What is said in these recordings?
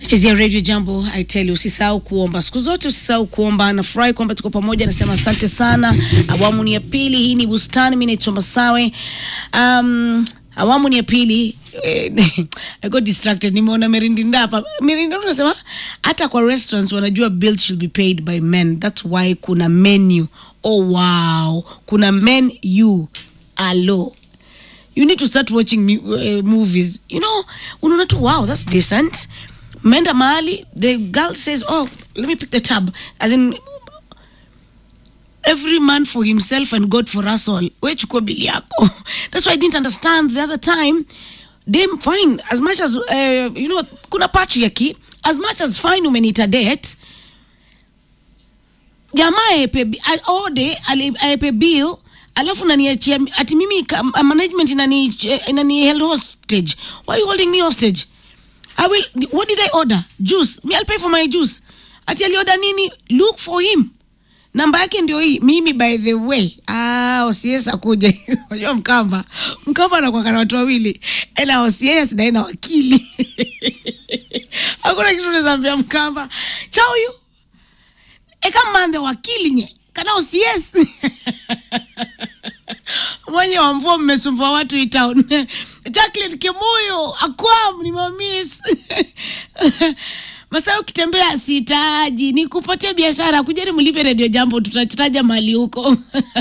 chezea radio jambo I tell you, usisahau kuomba siku zote, usisahau kuomba. Nafurahi kwamba tuko pamoja, nasema asante sana. Awamu ni ya pili, hii ni bustani. Mimi naitwa Masawe. Um, awamu ni ya pili eh, I got distracted, nimeona Merindinda hapa. Merindinda unasema hata kwa restaurants wanajua bills should be paid by men, that's why kuna menu. Oh wow, kuna menu alo you need to start watching mu- uh, movies you know unaona tu wow that's decent mmeenda mahali the girl says oh let me pick the tab as in every man for himself and god for us all we chukua bili yako that's why i didn't understand the other time dem fine as much as uh, you know kuna patriarchy as much as fine umeniita date jamaa aepe bi- a- ode ali- aepe bill alafu naniachia ati mimi ka- uh, management inani inani held hostage why are you holding me hostage I will, what did I order? Juice. Me, I'll pay for my juice. Ati alioda nini? Look for him. Namba yake ndio hii. Mimi by the way. Ah, OCS akuja. Unajua Mkamba. Mkamba anakuwa na watu wawili. Ena OCS na ena wakili. Hakuna kitu unaweza ambia Mkamba. Chao yu. Eka mande wakili nye. Kana OCS. mwenye wa mvua mmesumbua watu hii town Jacqueline Kimuyu akwam nimemis Masaa ukitembea sitaji nikupatie biashara kujeni mlipe redio jambo tutataja mali huko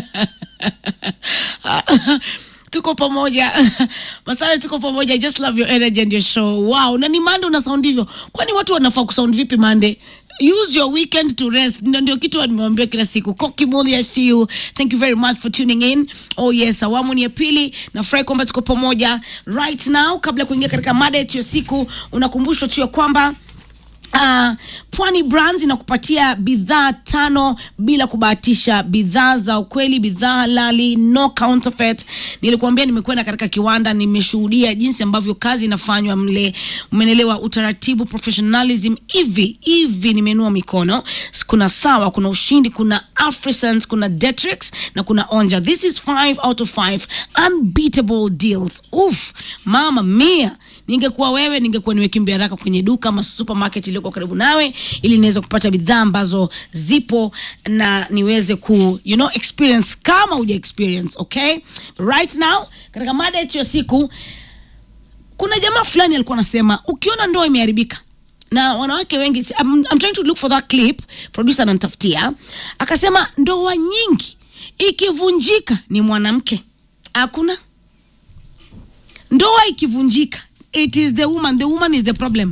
tuko pamoja Masawe, tuko pamoja. I just love your energy and your show. Wow, na ni Mande una sound hivyo, kwani watu wanafaa kusound vipi Mande? Use your weekend to rest. Ndio ndio kitu nimewambia kila siku. Koki Muli, I see you. Thank you very much for tuning in. Oh yes, awamu ni ya pili. Nafurahi kwamba tuko pamoja right now. Kabla ya kuingia katika mada yetu ya siku, unakumbushwa tu ya kwamba Uh, Pwani Brands inakupatia bidhaa tano bila kubahatisha, bidhaa za ukweli, bidhaa halali, no counterfeit. Nilikuambia nimekwenda katika kiwanda, nimeshuhudia jinsi ambavyo kazi inafanywa mle, umenelewa, utaratibu, professionalism. Hivi hivi nimenua mikono. Kuna Sawa, kuna Ushindi, kuna Afrisense, kuna Detrix na kuna Onja. This is five out of five unbeatable deals. Uf, mama mia ningekuwa wewe ningekuwa nimekimbia haraka kwenye duka ama supermarket iliyoko karibu nawe ili niweze kupata bidhaa ambazo zipo na niweze ku you know experience kama uja experience okay right now katika mada yetu ya siku kuna jamaa fulani alikuwa anasema ukiona ndoa imeharibika na wanawake wengi I'm, I'm trying to look for that clip producer ananitafutia akasema ndoa nyingi ikivunjika ni mwanamke hakuna ndoa ikivunjika it is the woman the woman is the problem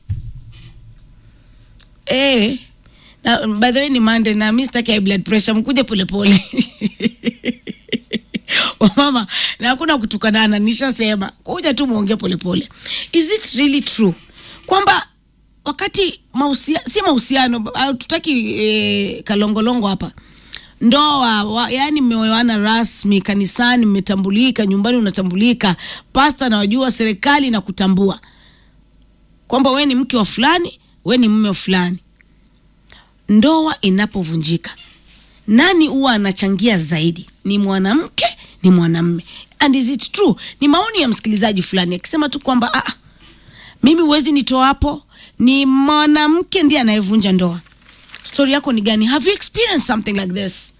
eh na by the way ni mande na mi sitaki high blood pressure mkuje polepole wamama na hakuna kutukanana nishasema kuja tu muongee polepole is it really true kwamba wakati mahusia, si mahusiano ah, tutaki eh, kalongolongo hapa ndoa wa, yani mmeoana rasmi kanisani mmetambulika nyumbani unatambulika pasta nawajua serikali na kutambua kwamba we ni mke wa fulani we ni mume wa fulani ndoa inapovunjika nani huwa anachangia zaidi ni mwanamke ni mwanamme and is it true ni maoni ya msikilizaji fulani akisema tu kwamba ah, mimi huwezi nitoa hapo ni mwanamke ndiye anayevunja ndoa story yako ni gani have you experienced something like this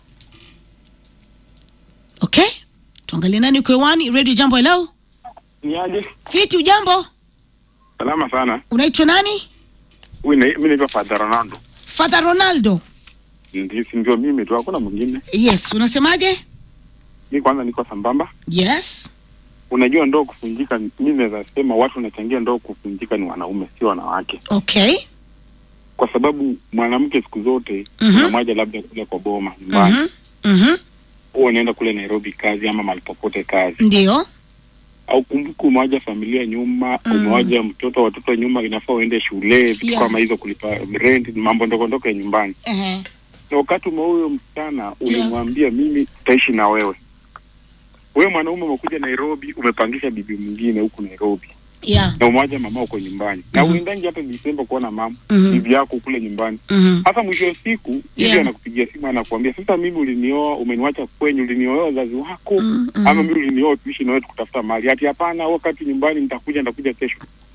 okay tuangalie nani uko hewani radio jambo hello Niaje? fiti ujambo Salama sana. unaitwa nani Huyu na- mimi naitwa Father Ronaldo. father ronaldo Ndio si ndio mimi tu, hakuna mwingine. yes unasemaje Mi kwanza niko sambamba. yes Unajua ndoa kuvunjika, mimi naweza sema watu wanachangia ndoa kuvunjika ni wanaume, sio wanawake, okay kwa sababu mwanamke siku zote Mhm. unamwaja labda kule kwa boma nyumbani, Mhm. Mhm. huwa unaenda kule Nairobi kazi ama mahali popote kazi, ndio au kumbuka umewaja familia nyuma, Mm. umewaja mtoto watoto nyuma, inafaa uende shule, vitu Yeah. kama hizo, kulipa rent, mambo ndogo ndogo ya nyumbani. Ehe. na wakati ume huyo msichana ulimwambia mimi tutaishi na wewe wewe mwanaume umekuja nairobi umepangisha bibi mwingine huku nairobi yeah na umewaja mama uko nyumbani na Mhm. uendangi hata disemba kuona mama Mhm. bibi yako kule nyumbani Mhm. hata mwisho wa siku bibi Yeah. anakupigia simu anakuambia sasa mimi ulinioa umeniwacha kwenyu ulinioa wazazi wako Mm, mhm. ama mimi ulinioa tuishi na wewe tukutafuta mali hati hapana wakati nyumbani nitakuja nitakuja kesho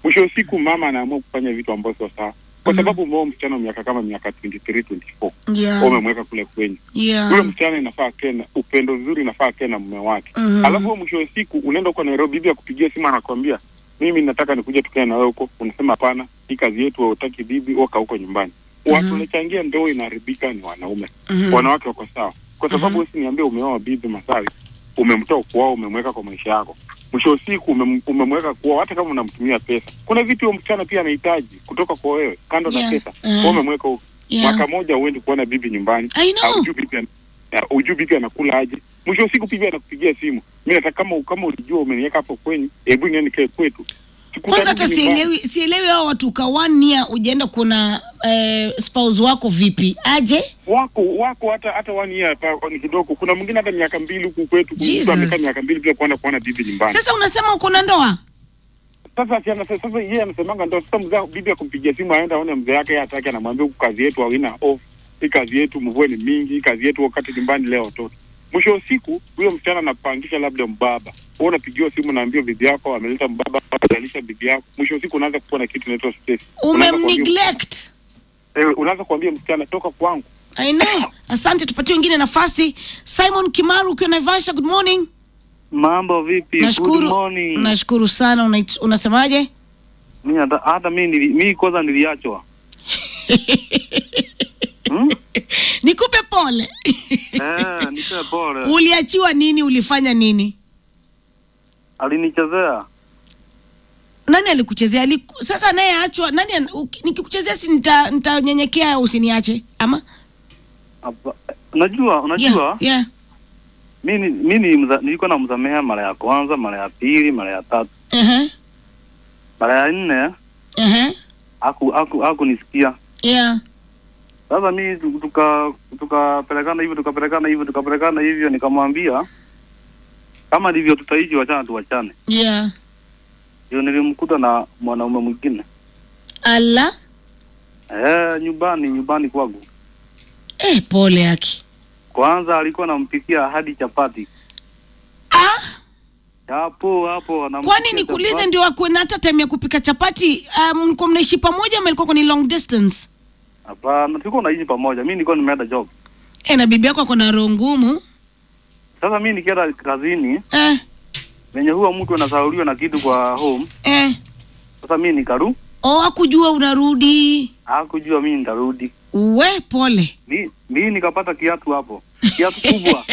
mwisho wa siku mama anaamua kufanya vitu ambavyo sio sawa kwa Mhm. sababu umeoa msichana wa miaka kama miaka 23 24 Yeah. umemweka kule kwenye yule Yeah. msichana inafaa akae na upendo vizuri inafaa akae na mume wake Mhm. alafu wewe mwisho wa siku unaenda huko Nairobi bibi akupigia simu anakwambia mimi nataka nikuja tukae na wewe huko unasema hapana hii kazi yetu hautaki bibi waka huko nyumbani watu Mhm. wanachangia ndoa inaharibika ni wanaume Mhm. wanawake wako sawa kwa sababu Mhm. wewe usiniambie umeoa bibi Masawi umemtoa kuoa umemweka kwa maisha yako mwisho wa siku umem, umemweka kuoa hata kama unamtumia pesa kuna vitu huyo msichana pia anahitaji kutoka kwa wewe kando na Yeah. pesa Mhm. wewe umemweka huko Yeah. mwaka moja uendi kuona bibi nyumbani I know. haujui bibi ana- ya, hujui bibi anakula aje mwisho wa siku bibi anakupigia simu mi nataka kama kama ulijua umeniweka hapo kwenyu hebu niende nikae kwetu kwanza hata Sikurudi nyumbani. sielewi sielewi hao watu ka one year ujaenda kuna eh, spouse wako vipi aje wako wako hata hata one year hapa ni kidogo kuna mwingine hata miaka mbili huku kwetu kuna Jesus. mtu amekaa miaka mbili bila kuenda kuona bibi nyumbani sasa unasema uko na ndoa sasa si anase- sasa yeye anasemanga ndo sasa mzee bibi akumpigia simu aenda aone mzee yake yeye hataki anamwambia huku kazi yetu haina off hii kazi yetu mvua ni mingi hii kazi yetu wakati nyumbani leo watoto mwisho wa siku huyo msichana anapangisha labda mbaba wewe unapigiwa simu naambia bibi yako ameleta mbaba atalisha bibi yako mwisho wa siku unaanza kuwa na kitu inaitwa stress Unaanza kuambia- umemneglect eh, unaanza kuambia msichana toka kwangu I know. Asante, tupatie wengine nafasi. Simon Kimaru ukiwa Naivasha, good morning. Mambo vipi? Good Nashukuru, morning. nashukuru sana. Unait- Unasemaje? Mimi hata hata mimi nili, mimi kwanza niliachwa. hmm? Nikupe pole. Eh, nipe pole. Uliachiwa nini? Ulifanya nini? Alinichezea. Nani alikuchezea? Aliku... Sasa anayeachwa nani? an- uki- Nikikuchezea si nita- nitanyenyekea usiniache ama? Apa- Unajua, unajua Yeah, yeah. mimi mimi mza, nilikuwa namsamehea mara ya kwanza, mara ya pili, mara ya tatu. Uh-huh. Mara ya nne Uh-huh. aku aku hakunisikia. Yeah. Sasa mimi tu- tuka tukapelekana hivyo tukapelekana hivyo tukapelekana hivyo nikamwambia kama ndivyo tutaishi wachana tuwachane. Yeah. Ndio nilimkuta na mwanaume mwingine. Ala. Eh, nyumbani nyumbani kwangu. Eh, pole yake. Kwanza alikuwa anampikia hadi chapati. Ah, Hapo hapo anampikia kwani nikuulize chapati. ndio akuwe na hata time ya kupika chapati? Um, mlikuwa mnaishi pamoja ama ilikuwa ni long distance? Hapana, tulikuwa tunaishi pamoja. Mimi nilikuwa nimeenda job. Eh, na bibi yako ako na roho ngumu. Sasa mimi nikienda kazini, Eh, venye huwa mtu anasauliwa na kitu kwa home. eh. Sasa mimi nikaru, Oh, hakujua unarudi. hakujua mimi nitarudi. We, pole. Mi mimi nikapata kiatu hapo. Kiatu kubwa.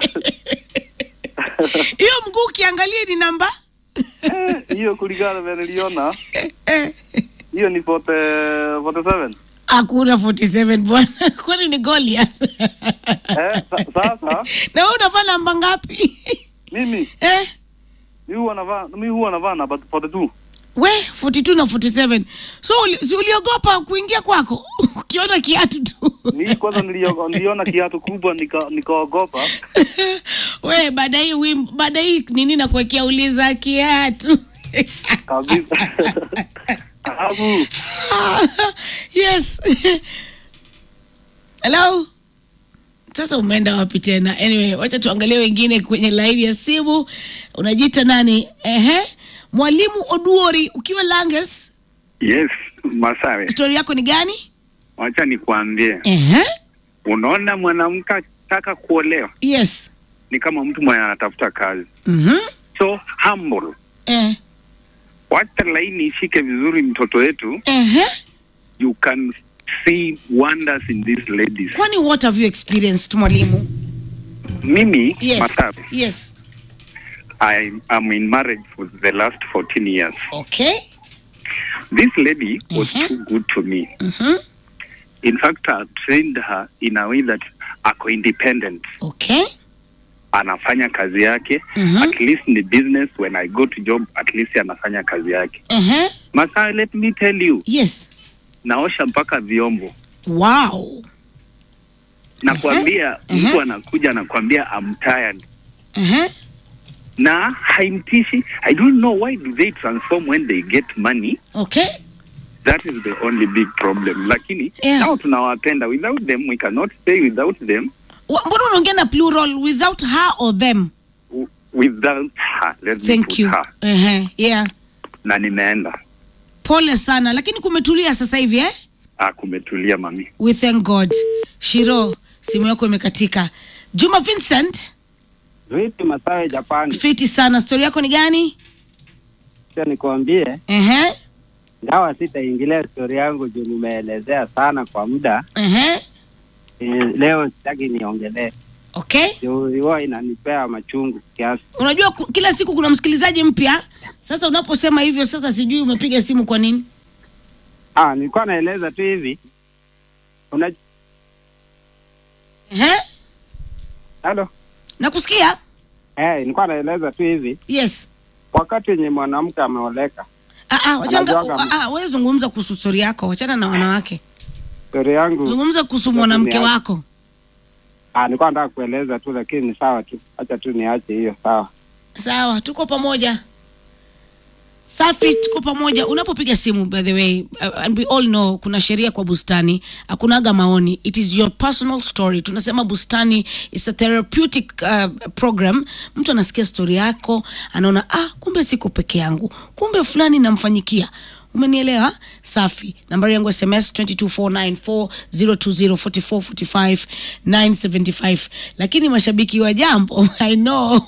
Hiyo mguu ukiangalia ni namba Eh, Hiyo kulingana vile niliona, eh. hiyo ni 40 47. Hakuna 47 bwana, kwani ni Goliath? Eh, sa, sasa na wewe unavaa namba ngapi? mimi eh? mimi huwa navaa mimi huwa navaa namba 42. We 42 na 47. So uli, si uliogopa kuingia kwako ukiona kiatu tu Mimi kwanza nilio- niliona kiatu kubwa nika nikaogopa. we baada hii wim- baada hii nini nakuwekea uliza kiatu kabisa. Alafu yes hello sasa umeenda wapi tena anyway wacha tuangalie wengine kwenye laini ya simu unajiita nani ehe mwalimu oduori ukiwa langes yes masawe stori yako ni gani wacha nikuambie ehe unaona mwanamke akitaka kuolewa yes ni kama mtu mwenye anatafuta kazi mhm so humble eh wacha laini ishike vizuri mtoto wetu ehe you can see wonders in these ladies kwani what have you experienced mwalimu mimi yes masawe yes I am in marriage for the last 14 years okay this lady was Mhm. too good to me mhm in fact I trained her in a way that ako independent okay anafanya kazi yake Mhm. at least ni business when i go to job at least anafanya kazi yake ehe masaa let me tell you yes naosha mpaka vyombo wow nakwambia Mhm. mtu anakuja anakwambia I'm tired ehe na haimtishi i don't know why do they transform when they get money okay that is the only big problem lakini Yeah. nao tunawapenda without them we cannot stay without them Wa- mbona unaongea na plural without her or them w- without her let me thank put you her ehe yeah na nimeenda Pole sana, lakini kumetulia sasa hivi eh? Ah, kumetulia mami. We thank God. Shiro, simu yako imekatika. Juma Vincent, Vipi Masawe Japani? fiti sana. Stori yako ni gani? Sio nikuambie, Ehe, ingawa sitaingilia stori yangu juu nimeelezea sana kwa muda ehe. e, leo sitaki niongelee Okay. juu huwa inanipea machungu kiasi. Unajua ku- kila siku kuna msikilizaji mpya. Sasa unaposema hivyo, sasa sijui umepiga simu kwa nini? Ah, nilikuwa naeleza tu hivi una Ehe, halo nakusikia. eh, nilikuwa naeleza tu hivi Yes. wakati wenye mwanamke ameoleka, Ah, ah, wachanga, Anajuaga- ah, ah, wewe zungumza kuhusu stori yako, wachana na wanawake. stori yangu Zungumza kuhusu Sasa mwanamke ni- wako. ah, nilikuwa nataka kueleza tu, lakini ni sawa tu, acha tu niache hiyo, sawa. Sawa, tuko pamoja. Safi, tuko pamoja. Unapopiga simu, by the way, uh, and we all know kuna sheria kwa bustani, hakunaga maoni. It is your personal story. Tunasema bustani is a therapeutic uh, program. Mtu anasikia story yako, anaona ah, kumbe siko peke yangu, kumbe fulani namfanyikia. Umenielewa? Safi. Nambari yangu SMS 22494 lakini mashabiki wa jambo I know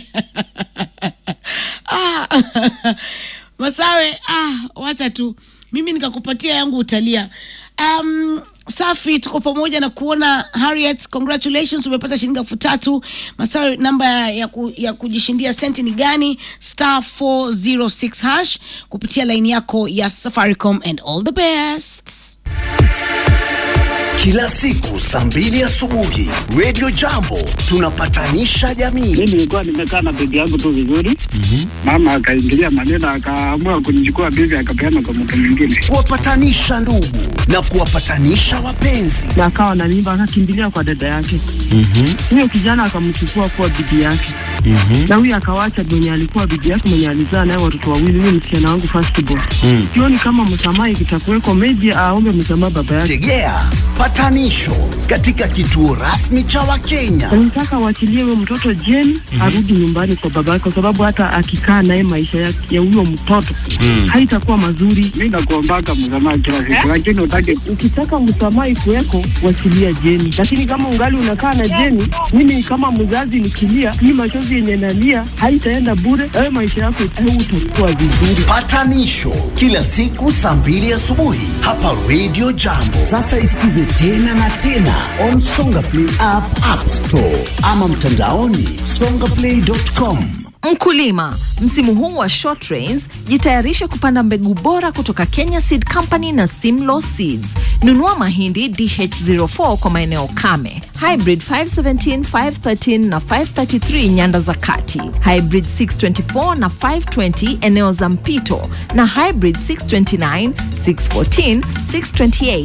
ah, Masawe, ah, wacha tu mimi nikakupatia yangu utalia. Um, safi, tuko pamoja na kuona Harriet, congratulations, umepata shilingi elfu tatu. Masawe, namba ya, ku, ya kujishindia senti ni gani? Star 406 hash kupitia laini yako ya Safaricom and all the best. Kila siku saa mbili asubuhi Radio Jambo tunapatanisha jamii. Mimi nilikuwa nimekaa na bibi yangu tu vizuri, mama akaingilia maneno, akaamua kunichukua bibi akapeana kwa mtu mwingine. Kuwapatanisha ndugu na kuwapatanisha wapenzi. na akawa na mimba akakimbilia kwa dada yake huyo kijana akamchukua kuwa bibi yake na huyo akawacha mwenye alikuwa bibi yake mwenye alizaa naye watoto wawili huyo msichana wangu firstborn sioni kama msamaha ikitakuweko maybe aombe msamaha baba yake Tegea patanisho katika kituo rasmi cha Wakenya. nataka waachilie huyo mtoto jeni arudi nyumbani kwa baba yake kwa sababu hata akikaa naye maisha ya ya huyo mtoto haitakuwa mazuri Mi nakuombaka msamaha kila siku, lakini utake ukitaka msamaha ikuweko wachilia Jeni, lakini kama ungali unakaa na Jeni, mimi kama mzazi nikilia, hii machozi yenye nalia haitaenda bure. Wewe maisha yako utakuwa vizuri. Patanisho kila siku saa mbili asubuhi hapa Radio Jambo. Sasa isikize tena na tena on Songa Play app, App Store ama mtandaoni songaplay.com. Mkulima, msimu huu wa short rains, jitayarishe kupanda mbegu bora kutoka Kenya Seed Company na Simlaw Seeds. Nunua mahindi DH04 kwa maeneo kame, hybrid 517, 513 na 533 nyanda za kati, hybrid 624 na 520 eneo za mpito, na hybrid 629, 614, 628,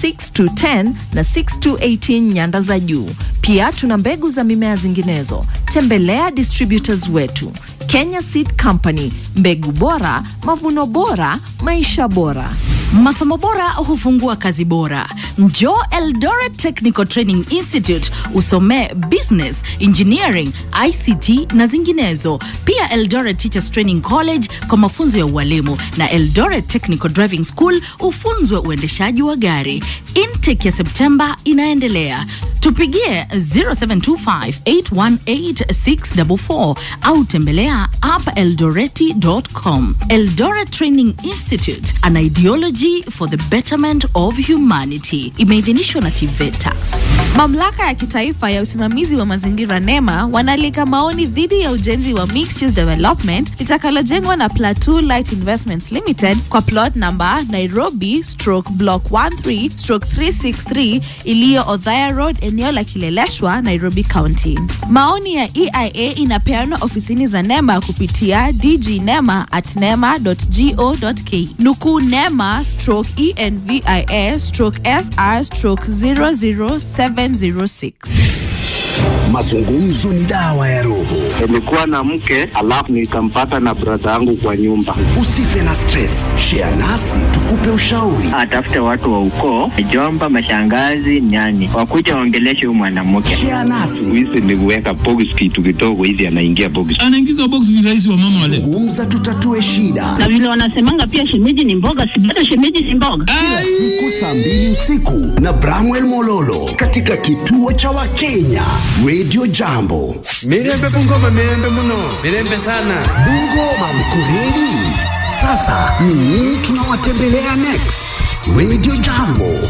6210 na 6218 nyanda za juu. Pia tuna mbegu za mimea zinginezo. Tembelea distributors wetu Kenya Seed Company, mbegu bora, mavuno bora, maisha bora. Masomo bora hufungua kazi bora. Njoo Eldoret Technical Training Institute usomee business, engineering, ICT na zinginezo. Pia Eldoret Teachers Training College kwa mafunzo ya ualimu na Eldoret Technical Driving School ufunzwe uendeshaji wa gari. Intake ya Septemba inaendelea. Tupigie 0725818644 au tembelea appeldoreti.com. Eldoret Training Institute, an ideology for the betterment of humanity. Imeidhinishwa na TVETA. Mamlaka ya kitaifa ya usimamizi wa mazingira NEMA wanaalika maoni dhidi ya ujenzi wa mixed use development litakalojengwa na Plateau Light Investments Limited kwa plot number Nairobi stroke block 13 stroke 363 iliyo Othaya Road eneo la Kileleshwa, Nairobi County. Maoni ya EIA inapeanwa ofisini za NEMA kupitia dgnema at nema.go.ke. Nukuu NEMA stroke ENVIA stroke SR stroke 00706. Mazungumzo ni dawa ya roho. Nilikuwa na mke alafu nikampata na brada yangu kwa nyumba. Usife na stress, share nasi tukupe ushauri. atafute watu wa ukoo, mjomba, mashangazi, nyani, wakuja waongeleshe huyu mwanamke. Share nasi, Hizi ni kuweka box kitu kidogo hivi, anaingia box. anaingizwa box virahisi wa mama wale zungumza, tutatue shida. na vile wanasemanga pia shemeji ni mboga, si bado shemeji si mboga. Kila siku saa mbili usiku na Bramwell Mololo katika kituo cha Wakenya Radio Jambo. Mirembe Bungoma, mirembe muno, mirembe sana. Bungoma mkureli. Sasa ni nini tunawatembelea next? Radio Jambo